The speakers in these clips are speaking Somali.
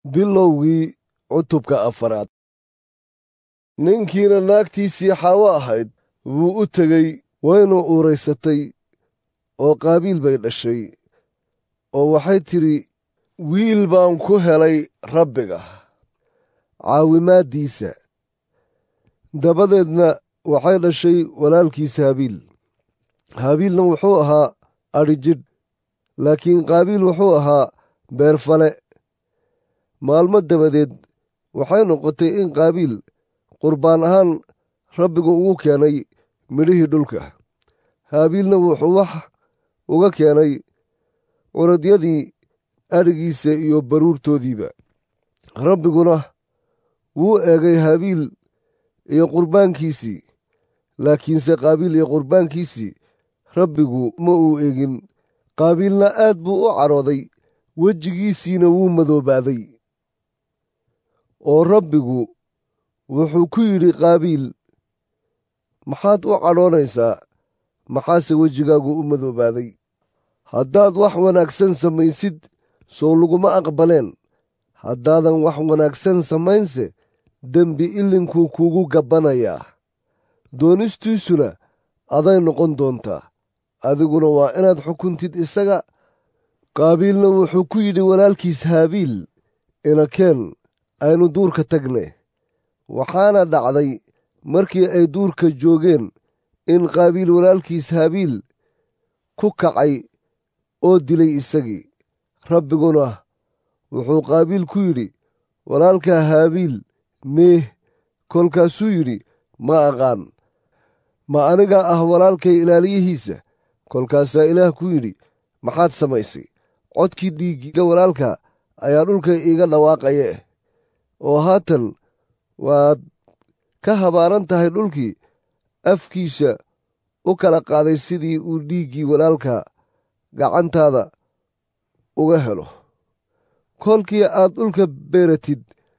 bilowgii cutubka afaraad ninkiina naagtiisii xaawo ahayd wuu u tegey waynu uuraysatay oo qaabiil bay dhashay oo waxay tidhi wiil baan ku helay rabbiga caawimaaddiisa dabadeedna waxay dhashay walaalkiisa habiil habiilna wuxuu ahaa adhijidh laakiin qaabiil wuxuu ahaa beerfale maalmo dabadeed waxay noqotay in qaabiil qurbaan ahaan rabbigu ugu keenay midhihii dhulka haabiilna wuxuu wax uga keenay curadyadii adhigiisa iyo baruurtoodiiba rabbiguna wuu eegay haabiil iyo qurbaankiisii laakiinse qaabiil iyo qurbaankiisii rabbigu ma uu eegin qaabiilna aad buu u cadhooday wejigiisiina wuu madoobaaday oo rabbigu wuxuu ku yidhi qaabiil maxaad u cadhoonaysaa maxaase wejigaagu u madoobaaday haddaad wax wanaagsan samaysid sow laguma aqbaleen haddaadan wax wanaagsan samaynse dembi ilinkuu kuugu gabbanayaa doonistiisuna aday noqon doontaa adiguna waa inaad xukuntid isaga qaabiilna wuxuu ku yidhi walaalkiis haabiil inakeen aynu duurka tagne waxaana dhacday markii ay duurka joogeen in qaabiil walaalkiis haabiil ku kacay oo dilay isagii rabbiguna wuxuu qaabiil ku yidhi walaalkaa haabiil meeh kolkaasuu yidhi ma aqaan ma anigaa ah walaalkay ilaaliyihiisa kolkaasaa ilaah ku yidhi maxaad samaysay codkii dhiiggiga walaalka ayaa dhulka iiga dhawaaqaye oo haatan waad ka habaaran tahay dhulkii afkiisa u kala qaaday sidii uu dhiiggii walaalka gacantaada uga helo kolkii aad dhulka beeratid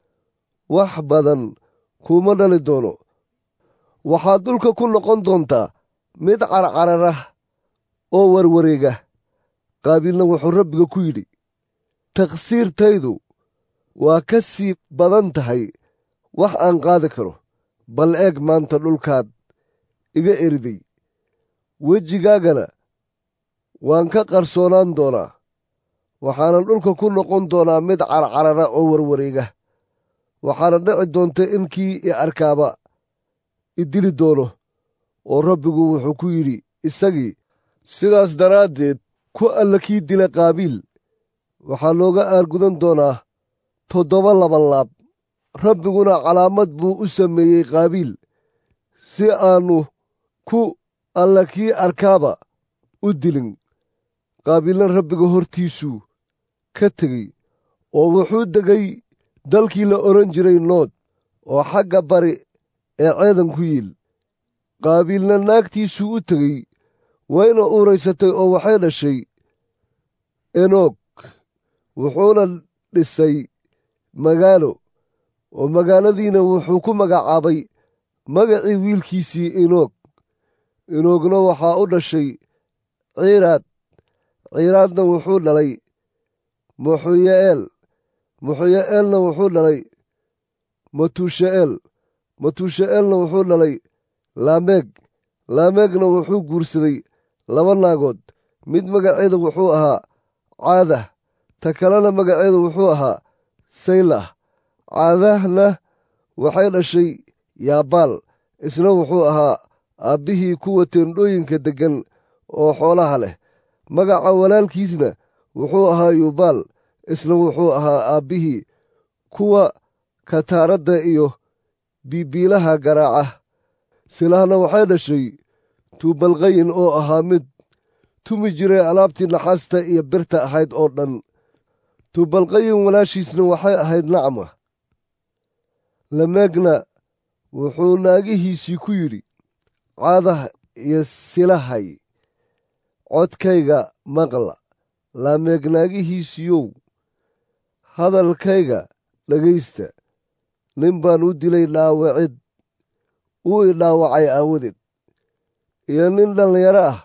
wax badan kuuma dhali doono waxaad dhulka ku noqon doontaa mid carcararah oo warwareega qaabiilna wuxuu rabbiga ku yidhi taqsiirtaydu waa ka sii badan tahay wax aan qaadi karo bal eeg maanta dhulkaad iga eriday wejigaagana waan ka qarsoonaan doonaa waxaanan dhulka ku noqon doonaa mid carcarara oo warwareega waxaana dhici doonta in kii i arkaaba i dili doono oo rabbigu wuxuu ku yidhi isagii sidaas daraaddeed ku alla kii dila qaabiil waxaa looga aargudan doonaa toddoba labanlaab rabbiguna calaamad buu u sameeyey qaabiil si aannu ku alla kii arkaaba u dilin qaabiilna rabbiga hortiisuu ka tegey oo wuxuu degay dalkii la odhan jiray nood oo xagga bari ee ceedan ku yiil qaabiilna naagtiisuu u tegey wayna uuraysatay oo waxay dhashay enoog wuxuuna dhisay magaalo oo magaaladiina wuxuu ku magacaabay magacii wiilkiisii enoog enoogna waxaa u dhashay ciiraad ciiraadna wuxuu dhalay muxuye'eel muxuye'eelna wuxuu dhalay matusha'eel matusha'eelna wuxuu dhalay laameeg laameegna wuxuu guursaday laba naagood mid magaceeda wuxuu ahaa caadah ta kalena magaceedu wuxuu ahaa saylah caadahna waxay dhashay yaabaal isna wuxuu ahaa aabbihii kuwa teendhooyinka deggan oo xoolaha leh magaca walaalkiisna wuxuu ahaa yuubaal isna wuxuu ahaa aabbihii kuwa kataaradda iyo biibiilaha garaaca silahna waxay dhashay tuubalqayin oo ahaa mid tumi jiray alaabtii naxaasta iyo birta ahayd oo dhan tuubalqayin walaashiisna waxay ahayd nacma lameegna wuxuu naagihiisii ku yidhi caadah iyo silahay codkayga maqla laameeg naagihiisiiyow hadalkayga dhegaysta nin baan u dilay dhaawacid uu i dhaawacay aawadeed iyo nin dhallinyaro ah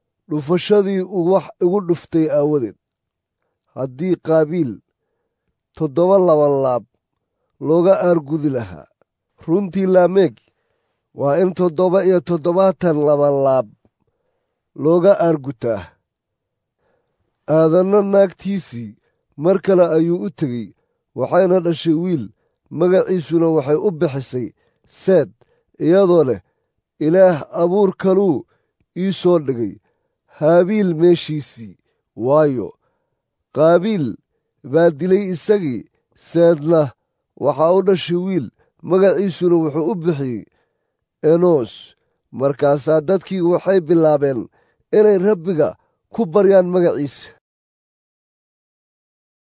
dhufashadii uu wax igu dhuftay aawadeed haddii qaabiil toddoba laban laab looga aargudi lahaa runtii laameeg waa in toddoba iyo toddobaatan laban laab looga aargutaa aadanna naagtiisii mar kale ayuu u tegey waxayna dhashay wiil magaciisuna waxay u bixisay seed iyadoo leh ilaah abuur kaluu ii soo dhigay haabiil meeshiisii waayo qaabiil baa dilay isagii seedna waxaa u dhashay wiil magaciisuna wuxuu u bixiyey enos markaasaa dadkii waxay bilaabeen inay rabbiga ku baryaan magaciisa